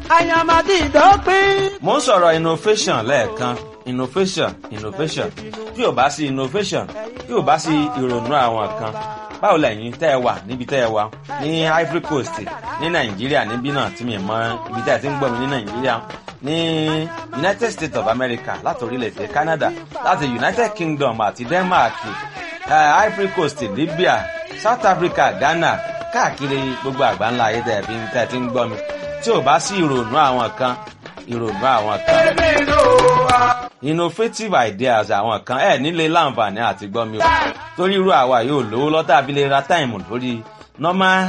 àyàmàdì ìdọ́pín. mo ń sọ̀rọ̀ innovation lẹ́ẹ̀kan innovation innovation tí ò bá sí innovation tí ò bá sí ìrònú àwọn kan báwo lẹ́yìn tẹ́ ẹ wà níbi tẹ́ ẹ wà ní Ivory Coast ní Nàìjíríà níbí náà tí mi mọ ibi tẹ́ ẹ ti ń gbọ́ mi ní Nàìjíríà ní United States of America láti orílẹ̀-èdè Canada láti United Kingdom àti Denmark uh, Ivory Coast Libya South Africa Ghana káàkiri gbogbo àgbáńlá ayé tẹ́ ẹ fi tẹ́ ẹ ti ń gbọ́ mi tí ò bá sí ìrònú àwọn kan ìrònú àwọn kan innovative ideas àwọn kan ẹ nílé láǹfààní àti gbọ́ mi o torí irú àwa yóò lówó lọ́tà abilé ra táìmù lórí normal